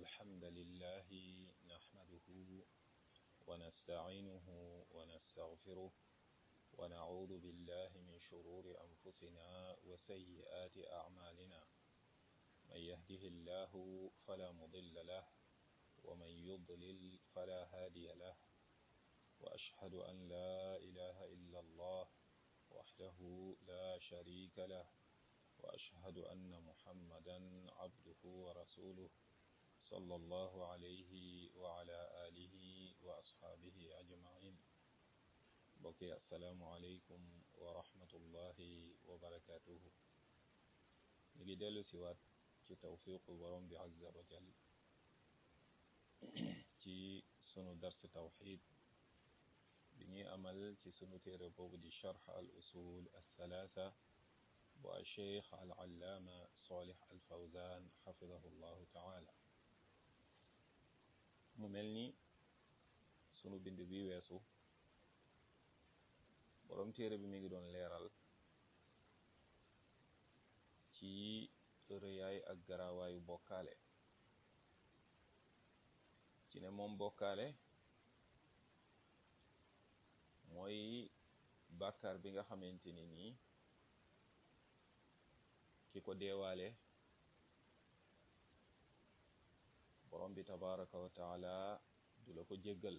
الحمد لله نحمده ونستعينه ونستغفره ونعوذ بالله من شرور أنفسنا وسيئات أعمالنا من يهده الله فلا مضل له ومن يضلل فلا هادي له وأشهد أن لا إله إلا الله وحده لا شريك له وأشهد أن محمدا عبده ورسوله صلى الله عليه وعلى آله وأصحابه أجمعين بقي السلام عليكم ورحمة الله وبركاته نجي دلو سوات ci tawfiqu borom bi azza wa jal ci sunu dars tawxid bi ñuy amal ci sunu téere boobu di charx al usul althalatha bu alcheikh al allaama salih al fawzan xafidahu llahu taala mu mel ni sunu bind bi weesu borom téere bi mi ngi doon leeral ci rëyaay ak garawaayu bokkaale ci ne moom bokkaale mooy bàkkaar bi nga xamante ni nii ki ko deewaale borom bi tabaraka wa taala du la ko jéggal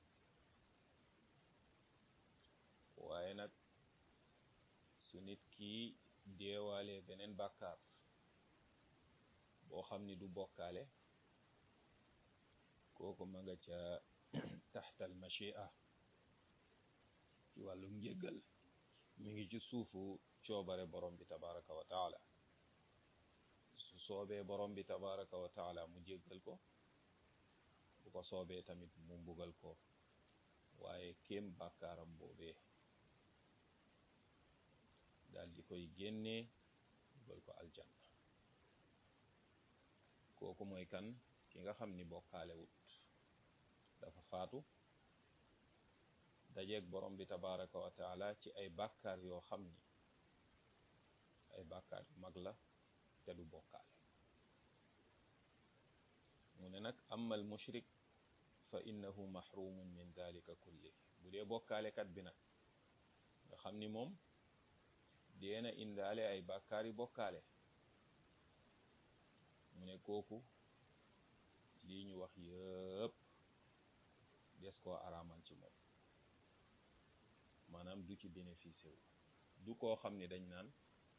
waaye nag su nit ki deewaale beneen bàkkaar boo xam ni du bokkaale kooku ma nga ca taxtal machia ci wàllu njéggal mi ngi ci suufu coobare borom bi tabaraka wa taala su soobee borom bi tabaraka wa taala mu jéggal ko bu ko soobee tamit mu mbugal ko waaye kéem bàkkaaram boobee daal di koy génnee mbugal ko aljanna kooku mooy kan ki nga xam ni bokkaale wut dafa faatu dajeeg borom bi tabaraka wa taala ci ay bàkkaar yoo xam ni ay bàkkaar yu mag la te du bokkaale mu ne nag amal mushrik fa innahu mahrumun min dalika kulli bu dee bokkaalekat bi nag nga xam ni moom deena indaale ay bàkkaar yu bokkaale mu ne kooku lii ñu wax yëpp des koo araamal ci moom maanaam du ci bénéficié wu du koo xam ni dañ naan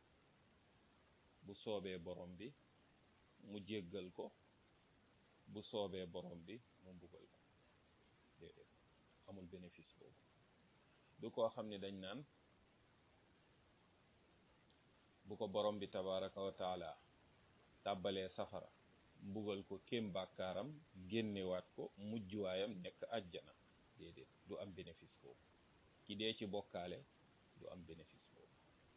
bu soobee borom bi mu jéggal ko bu soobee borom bi mu mbugal ko déedéet amul bénéfice boobu du koo xam ni dañ naan bu ko borom bi tabaraka wa taala tàbbalee safara mbugal ko kem bàkkaaram génnewaat ko mujjuwaayam nekk àjjana déedéet du am bénéfice boobu ki dee ci bokkaale du am bénéfice boobu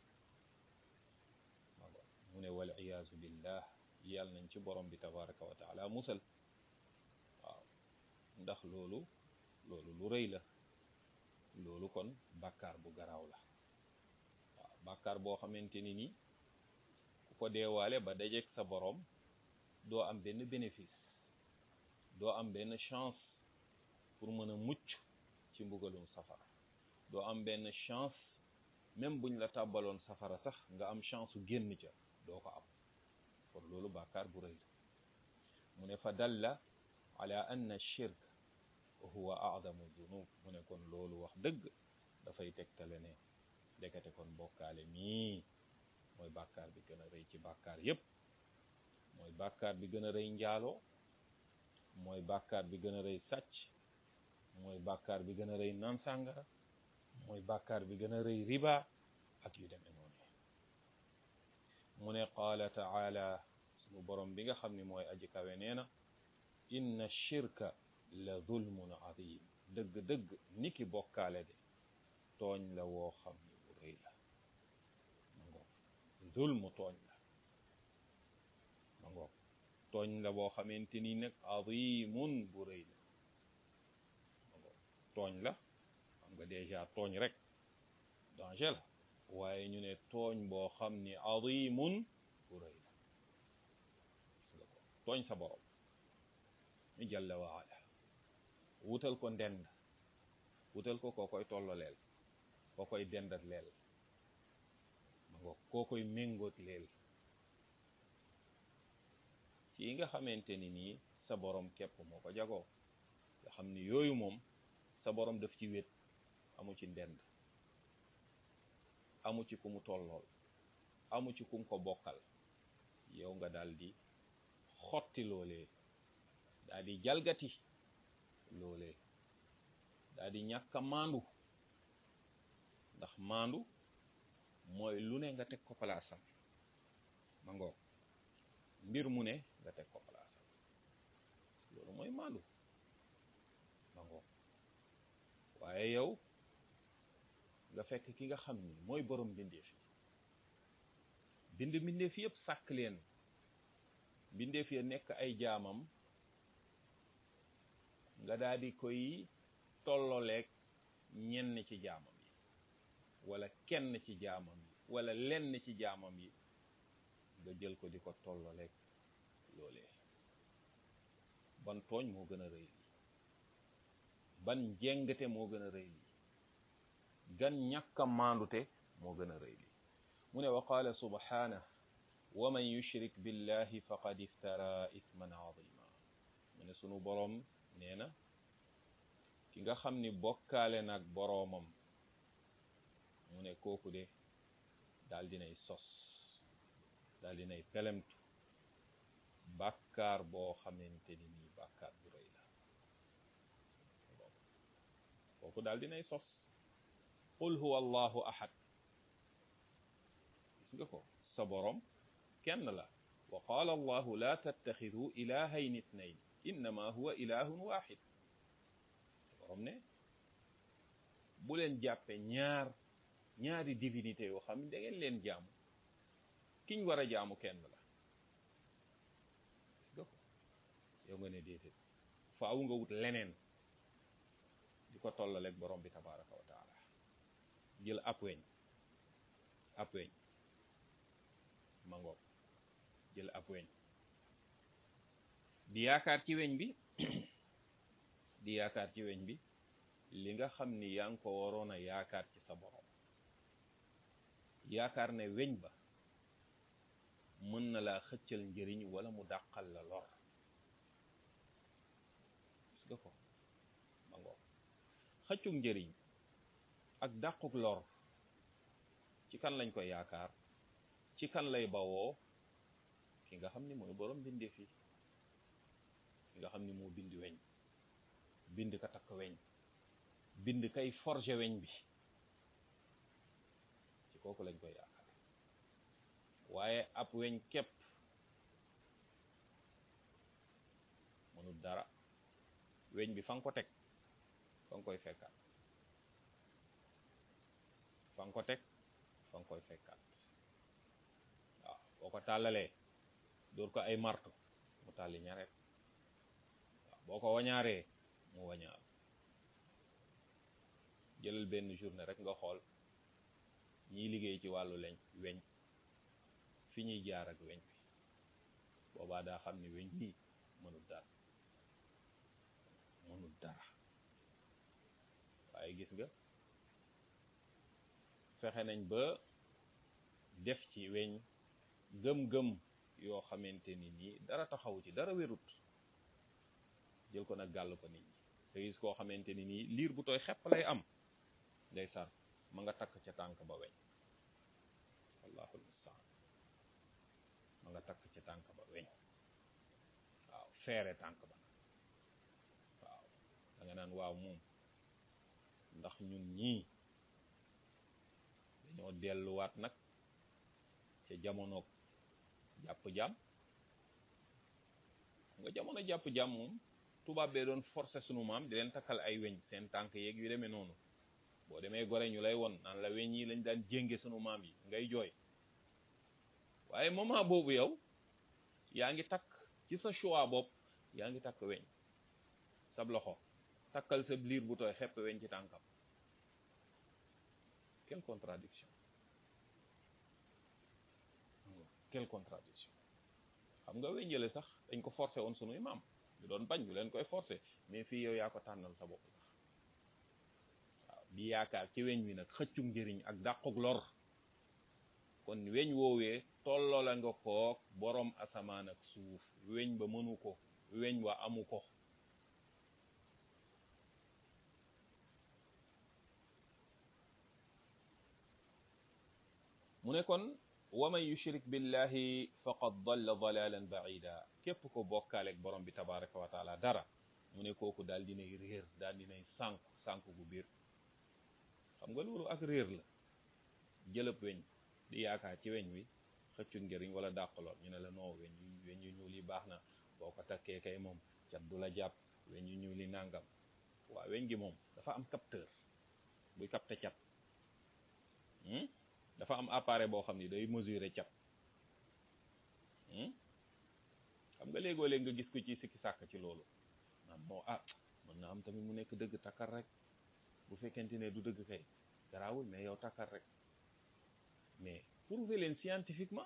mago mu ne wal iyaazu billah yàlla nañ ci borom bi tabaraka wa taala musal waaw ndax loolu loolu lu rëy la loolu kon bàkkaar bu garaaw la waaw bàkkaar boo xamante ni ni ku ko deewaale ba dajeeg sa borom doo am benn bénéfice doo am benn chance pour mën a mucc ci mbugalum safara doo am benn chance même buñ la tàbbaloon safara sax nga am chance su génn ca doo ko am kon loolu bàkkaar bu rëy la mu ne fa dalla ala anna shirk huwa a'zamu dunub mu ne kon loolu wax dëgg dafay tegtale ne dekate kon bokkaale mii mooy bàkkaar bi gën a rëy ci bàkkaar yépp mooy bàkkaar bi gën a rëy njaaloo mooy bàkkaar bi gën a rëy sàcc mooy bàkkaar bi gën a rëy naan sàngara mooy bàkkaar bi gën a rëy riba ak yu demee noonu mu ne qaala taala sunu borom bi nga xam ne mooy aji kawe nee na inna shirka la zulmun adim dëgg-dëgg niki bokkaale de tooñ la woo xam ni bu rëy la ma ngoog zulmu tooñ la ma ngoog tooñ la boo xamante ni nag adimun bu rëy la ma ngoog tooñ la xam nga déjà tooñ rek danger la waaye ñu ne tooñ boo xam ni adimun bu rëy la tooñ sa borom jalla wa ala wutal ko ndend wutal ko koo koy tolloleel koo koy dendat leel ma ngo koo koy méngoot leel ci yi nga xamante ni nii sa borom képp moo ko jagoo nga xam ni yooyu moom sa borom daf ci wét amu ci ndend amu ci ku mu tollool amu ci kum ko bokkal yow nga daal di xotti loolee daal di jalgati loolee daal di ñàkk a maandu ndax maandu mooy lu ne nga teg ko palaasam ma ngoog mbir mu ne nga teg ko palaasam loolu mooy maandu ma ngoog waaye yow nga fekk ki nga xam ni mooy borom mbindeef yi bind mbindeef yëpp sàkk leen mbindeef ya nekk ay jaamam nga daal di koy tolloleeg ñenn ci jaamam yi wala kenn ci jaamam yi wala lenn ci jaamam yi nga jël ko di ko tolloleeg loolee ban tooñ moo gën a rëy lii ban jengate moo gën a rëy lii gan ñàkk a maandute moo gën a rëy lii mu ne wa qaala subhaanahu wa man yushrik billahi faqad iftara ithman azima mu ne sunu boroom nee na ki nga xam ni bokkaale nag boroomam mu ne kooku de daal dinay sos daal dinay pelemtu bàkkaar boo xamante ni nii bàkkaar bu rëy la kooku daal dinay sos qul huwa allahu ahad gis nga ko sa boroom kenn la wa qaala allahu la tattaxidu ilahayn itnayn innama huwa ilahun waxid sa boroom ne bu leen jàppe ñaar ñaari divinité yoo xam ne da ngeen leen jaamu kiñ war a jaamu kenn la gis nga ko yow nga ne déedéet faaw nga wut leneen di ko tollaleeg borom bi tabaraka wa taala jël ab weñ ab weñ mangoog jël ab weñ di yaakaar ci weñ bi di yaakaar ci weñ bi li nga xam ni yaa ngi ko waroon a yaakaar ci sa borom yaakaar ne weñ ba mën na laa xëccal njëriñ wala mu dàqal la lor gis nga ko mangoog xëccug njëriñ ak dàquk lor ci kan lañ koy yaakaar ci kan lay bawoo ki nga xam ni mooy borom bindee fi ki nga xam ni moo bind weñ bind ka takk weñ bind kay forger weñ bi ci kooku lañ koy yaakaar waaye ab weñ képp mënul dara weñ bi fa nga ko teg fa nga koy fekkaat fa nga ko teg fa nga koy fekkaat waaw boo ko tàllalee dóor ko ay marto mu tàlli ñaret waaw boo ko wañaaree mu wañaar jëlal benn journée rek nga xool ñiy liggéey ci wàllu leñ weñ fi ñuy jaar ak weñ bi boobaa daa xam ni weñ bii mënul dara mënul dara waaye gis nga fexe nañ ba def ci weñ gëm-gëm yoo xamante ni nii dara taxawu ci dara wérut jël ko nag gàll ko nit ñi te gis koo xamante ni nii liir bu tooy xepp lay am ngay sar ma nga takk ca tànk ba weñ wallahu almustaan ma nga takk ca tànk ba weñ waaw feere tànk ba nag waaw da nga naan waaw moom ndax ñun ñii dañoo delluwaat nag ca jamonoog jàpp jàmm nga jamono jàpp jàmm moom tubaab bee doon forcer sunu maam di leen takkal ay weñ seen tànk yeeg yu demee noonu boo demee gore ñu lay won naan la weñ yi lañ daan jénge sunu maam yi ngay jooy waaye moment boobu yow yaa ngi takk ci sa choix bopp yaa ngi takk weñ sab loxo takkal sa liir bu tooy xepp weñ ci tànkam quelle contradiction quelle contradiction xam nga weñ jële sax dañ ko forcé woon sunuy maam ñu doon bañ ñu leen koy forcer mais fii yow yaa ko tànnal sa bopp sax waaw di yaakaar ci weñ wi nag xëccum njëriñ ak dàquk lor kon weñ woowee tolloo la nga koog boroom asamaan ak suuf weñ ba mënu ko weñ wa amu ko mu ne kon wa man yushrik billahi faqad dalla dalalan baida képp ko bokkaaleeg borom bi tabaraka wa taala dara mu ne kooku daal dinay réer daal dinay sànku sànku gu biir xam nga loolu ak réer la jëlëb weñ di yaakaar ci weñ wi xëccu njëriñ wala dàqaloon ñu ne la non weñ yu weñ yu ñuul yi baax na boo ko takkee kay moom cat du la jàpp weñ yu ñuul yi nàngam waaw weñ gi moom dafa am capteur buy capter cat dafa am appareil boo xam ni day mesurer cat xam nga léegoo léeg nga gis ko ci sikki sàkk ci loolu naan moo ah mën na am tamit mu nekk dëgg takkar rek bu fekkente ne du dëgg kay garaawul mais yow takkar rek mais prouver leen scientifiquement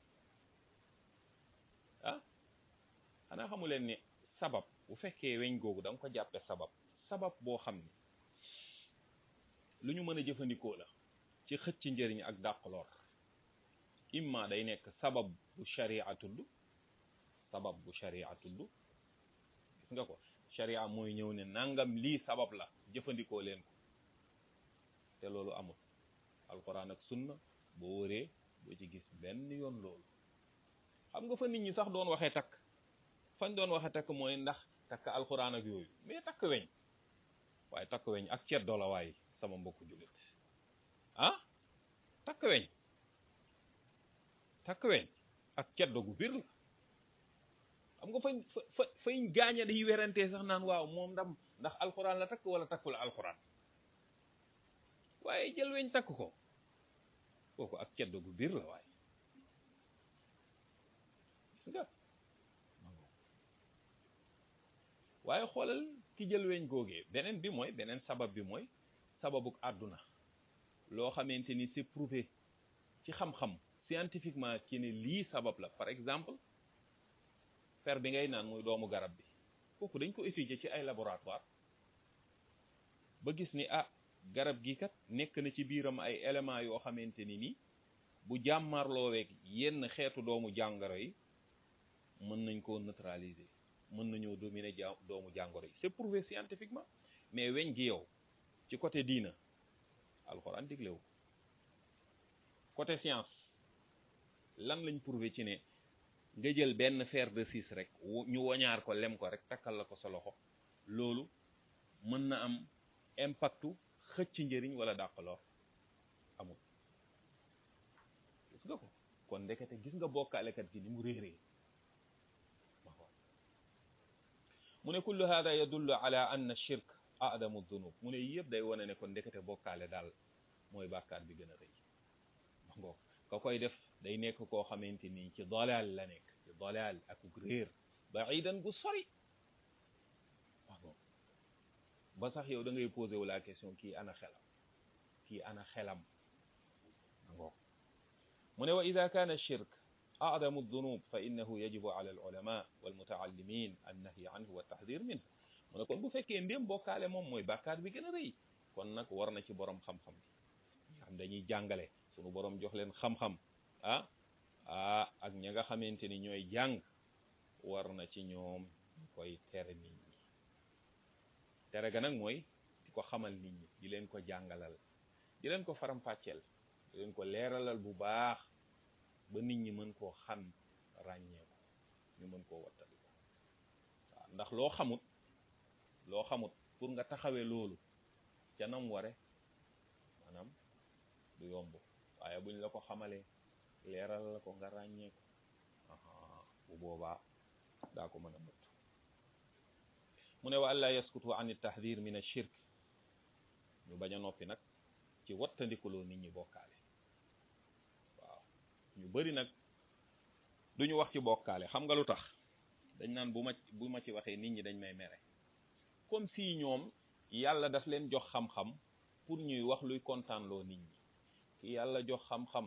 ah xanaa xamu leen ni sabab bu fekkee weñ googu da nga ko jàppe sabab sabab boo xam ni lu ñu mën a jëfandikoo la ci xëcc njëriñ ak dàq lor imma day nekk sabab bu sharia tudd sabab bu sharia tudd gis nga ko sharia mooy ñëw ne nangam lii sabab la jëfandikoo leen ko te loolu amul alquran ak sunna boo wëree doo ci gis benn yoon loolu xam nga fa nit ñi sax doon waxee takk fañ doon waxee takk mooy ndax takk alquran ak yooyu mais takk weñ waaye takk weñ ak ceddo la waay sama mbokku jullit ah takk weñ takk weñ ak ceddo gu biir la xam nga fañ fa fañ gaaña day werantee sax naan waaw moom ndam ndax alxuraan la takk wala takkul alxuraan waaye jël weñ takk ko kooku ak ceddo gu biir la waaye gis nga waaye xoolal ki jël weñ googee beneen bi mooy beneen sabab bi mooy sababuk àdduna loo xamante ni c'est prouvé ci xam-xam scientifiquement ci ne lii sabab la par exemple fer bi ngay naan muy doomu garab bi kooku dañ ko étudier ci ay laboratoire ba gis ni ah garab gi kat nekk na ci biiram ay éléments yoo xamante ni ni bu jàmmarlooweeg yenn xeetu doomu jàngoro yi mën nañ koo neutraliser mën nañoo dominer ja doomu jàngoro yi c'est prouvé scientifiquement mais weñ gi yow ci côté diina alxuraan diglewu côté science lan lañ prouvé ci ne nga jël benn fer de six rek ñu woñaar ko lem ko rek takkal la ko sa loxo loolu mën na am impactu xëcc njëriñ wala dàqaloo amul gis nga ko kon ndekete gis nga bokkaalekat gi ni mu réeree mu ne kullu hada yadullu ala anna shirk adamu dunub mu ne yëpp day wane ne kon ndekete bokkaale daal mooy bàkkaar bi gën a rëy ma ngoog ka koy def day nekk koo xamante ni ci dalaal la nekk ci dalaal ak réer baidan gu sori ma ngoog ba sax yow da ngay posé wu la question kii ana xelam kii ana xelam ma ngoog mu ne wa ida kaana shirk أعظم الذنوب فإنه يجب على العلماء والمتعلمين النهي عنه والتحذير منه mu ne kon bu fekkee ndéem bokkaale moom mooy bàkkaar bi gën a rëy kon nag war na ci borom xam-xam bi nga xam dañuy jàngale sunu borom jox leen xam-xam ah ah ak ña nga xamante ni ñooy jàng war na ci ñoom ñu koy tere nit ñi tere ga nag mooy di ko xamal nit ñi di leen ko jàngalal di leen ko faram-fàcceel di leen ko leeralal bu baax ba nit ñi mën koo xam ràññee ko ñu mën koo wattali ko waaw ndax loo xamut loo xamut pour nga taxawee loolu ca nam ware maanaam du yomb waaye buñ la ko xamalee leeral la ko nga ràññee ko bu boobaa daa ko mën a mët mu ne wa alla yaskutu an tahdir min ashirk ñu bañ a noppi nag ci wattandikuloo nit ñi bokkaale waaw ñu bari nag duñu wax ci bokkaale xam nga lu tax dañ naan bu ma bu ma ci waxee nit ñi dañ may mere comme si ñoom yàlla daf leen jox xam-xam pour ñuy wax luy kontaanloo nit ñi ki yàlla jox xam-xam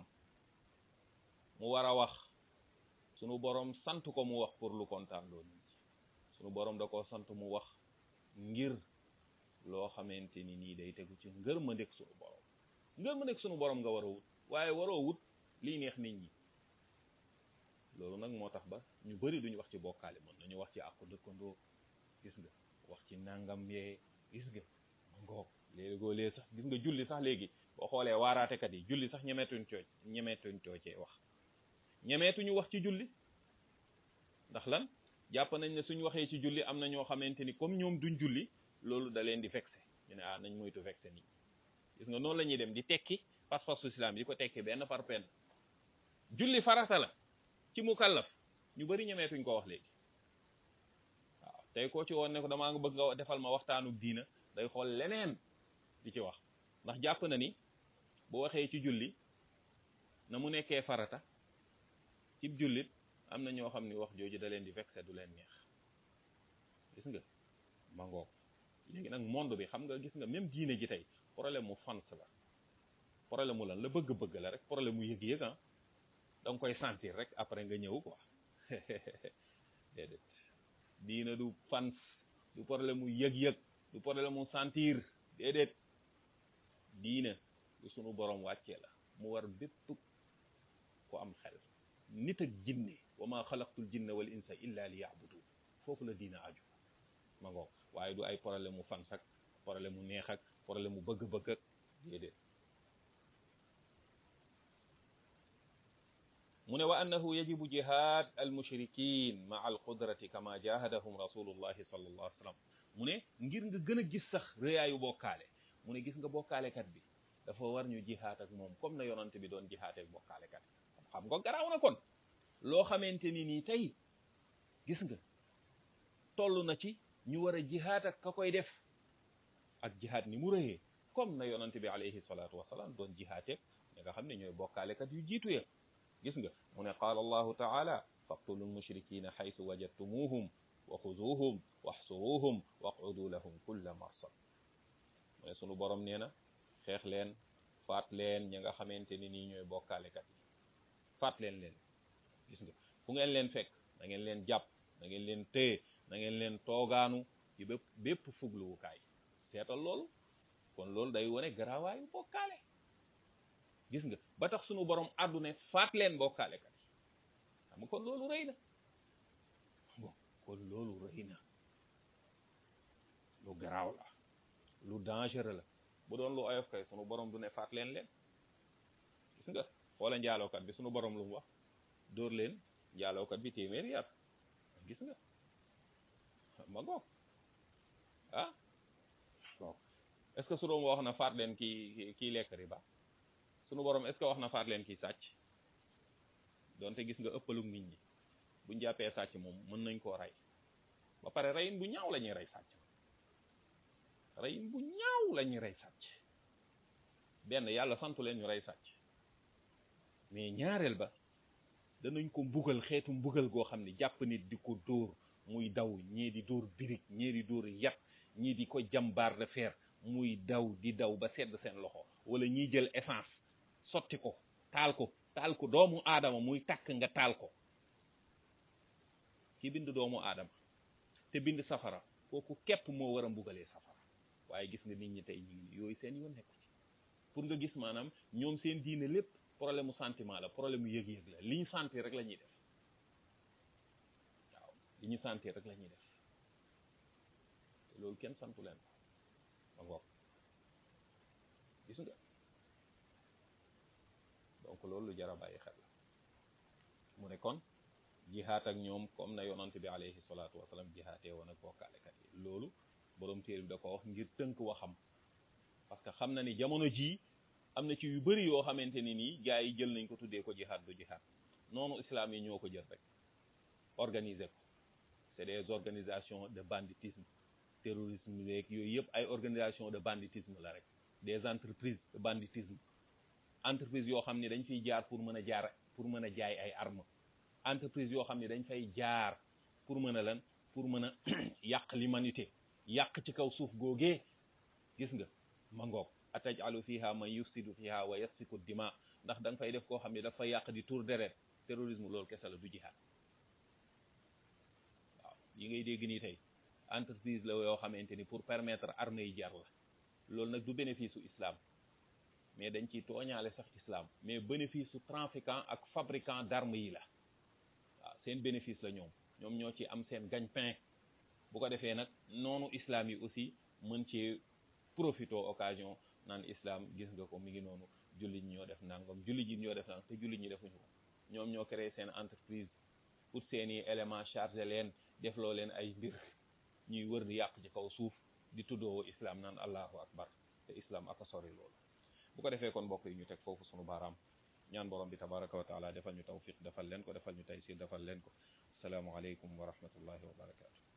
mu war a wax sunu boroom sant ko mu wax pour lu kontaanloo nit ñi sunu borom da koo sant mu wax ngir loo xamante ni nii day tegu ci ngër ma ndek sunu borom ngër ma ndek sunu borom nga war a wut waaye waroo wut liy neex nit ñi loolu nag moo tax ba ñu bari duñu wax ci bokkaale mën nañu wax ci àqu dëkkandoo gis nga wax ci nangam yee gis nga ma ngoog léegoo lee sax gis nga julli sax léegi boo xoolee waaraatekat yi julli sax ñemeetuñ coo ñemeetuñ coo cee wax ñemeetuñu wax ci julli ndax lan jàpp nañ ne suñ waxee ci julli am na ñoo xamante ni comme ñoom duñ julli loolu da leen di vexé ñu ne ah nañ moytu vexé nii gis nga noonu la ñuy dem di tekki pas-pasu islam di ko tekki benn par benn julli farata la ci mukallaf ñu bari ñemeetuñ ko wax léegi waaw tey koo ci woon ne ko damaa nga bëgg nga defal ma waxtaanu diina day xool leneen di ci wax ndax jàpp na ni bu waxee ci julli na mu nekkee farata ci jullit am na ñoo xam ni wax jooju da leen di vexé du leen neex gis nga ma ngoog léegi nag monde bi xam nga gis nga même diine ji tey problème mu fans la problème mu lan la bëgg-bëgg la rek problème mu yëg-yëg ah da nga koy sentir rek après nga ñëw quoi déedéet diina du fans du problème mu yëg-yëg du problème mu sentir déedéet diina du sunu borom wàccee la mu war bépp ku am xel nit ak jinne wa ma xalaqtul jinna wal insa illa li yaabudu foofu la diina aju ma ngoog waaye du ay problème mu fans ak problème mu neex ak problème mu bëgg-bëgg ak déedéet mu ne wa annahu yajibu jihad al mushrikin ma al qudrati kama jahadahum rasulullahi sallallahu alayhi wa sallam mu ne ngir nga gën a gis sax rëyaayu bokkaale mu ne gis nga bokkaalekat bi dafa war ñu jihaat ak moom comme na yonante bi doon jihaate ak bokkaalekat xam nga garaaw na kon loo xamante ni nii tey gis nga toll na ci ñu war a jihaat ak ka koy def ak jihaat ni mu rëyee comme na yonante bi alayhi salaatu wasalaam doon jihaateeg ñi nga xam ne ñooy bokkaalekat yu jiitu ya gis nga mu ne qaala allahu taala faqtulu lmushrikina xaytu wajadtumuhum wa xuzuuhum waxsuruuhum waqudu lahum kulla marsad mu ne sunu borom nee na xeex leen faat leen ñi nga xamante ni nii ñooy bokkaalekat yi faat leen leen gis nga fu ngeen leen fekk na ngeen leen jàpp na ngeen leen téye na ngeen leen toogaanu ci bépp bépp fugluwukaay seetal loolu kon loolu day wone garaawaayu bokkaale gis nga ba tax sunu borom àddune faat leen bokkaalekat yi xam nga kon loolu rëy na bon kon loolu rëy na lu garaaw la lu dangereux la bu doon lu oyof kay sunu borom du ne faat leen leen gis nga xoola njaalookat bi sunu borom lu mu wax dóor leen njaalookat bi téeméeri yar gis nga ma ngoog ah bon est-ce que sunu wax na faat leen kii kii lekk riba sunu borom est-ce que wax na faat leen kii sàcc donte gis nga ëppalug nit ñi buñ jàppee sàcc moom mën nañ koo rey ba pare reyin bu ñaaw la ñuy rey sàcc reyin bu ñaaw la ñuy rey sàcc benn yàlla santu leen ñu rey sàcc mais ñaareel ba danañ ko mbugal xeetu mbugal goo xam ne jàpp nit di ko dóor muy daw ñii di dóor birig ñii di dóor yat ñii di ko jàmbaar de fer muy daw di daw ba sedd seen loxo wala ñiy jël essence sotti ko taal ko taal ko doomu aadama muy tàkk nga taal ko ki bind doomu aadama te bind safara kooku képp moo war a mbugalee safara waaye gis nga nit ñi tey ñu ngi yooyu seen yoon nekku ci pour nga gis maanaam ñoom seen diine lépp problème mu sentiment la problème mu yëg-yëg la li ñu sentir rek la ñuy def waaw li ñu sentir rek la ñuy def te loolu kenn santu leen ko ma ngoog gis nga donc loolu lu jar a bàyyi xel la mu ne kon jihaat ak ñoom comme na yonante bi alayhi salaatu wasalaam jihaatee woon ak bokkaalekat yi loolu borom téere bi da ko wax ngir tënk waxam parce que xam na ni jamono jii am na ci yu bëri yoo xamante ni nii gars yi jël nañ ko tuddee ko jihaat du jihaat noonu islam yi ñoo ko jël rek organiser ko c'est des organisations de banditisme terrorisme yeeg yooyu yëpp ay organisation de banditisme la rek des entreprises de banditisme entreprise yoo xam ne dañ fiy jaar pour mën a jaar pour mën a jaay ay armes entreprise yoo xam ne dañ fay jaar pour mën a lan pour mën a yàq l'humanité yàq ci kaw suuf googee gis nga ma ngoog atajalu fiha man yufsidu fiha wa yasfiku dima ndax da nga fay def koo xam ne dafa yàq di tour deret terrorisme loolu kese la du jihaad waaw yi ngay dégg nii tey entreprise la yoo xamante ni pour permettre armée yi jar la loolu nag du bénéfice su islam mais dañ ciy tooñaale sax islam mais bénéfice su trafiquant ak fabricant d'armes yi la waaw seen bénéfice la ñoom ñoom ñoo ci am seen gagne-pain bu ko defee nag noonu islam yi aussi mën ci profito occasion naan islam gis nga ko mi ngi noonu jullit ñi ñoo def nangam jullit ñi ñoo def nangam te jullit ñi defuñu ko ñoom ñoo créé seen entreprise pour seeni élément chargé leen defloo leen ay mbir ñuy wër di yàq ci kaw suuf di tuddoo islam naan allahu akbar te islam aka sori loolu bu ko defee kon mbokk yi ñu teg foofu sunu baaraam ñaan borom bi tabaraka wa taala defal ñu tawfiq defal leen ko defal ñu taysir defal leen ko asalaamualeykum wa rahmatullahi wa barakatu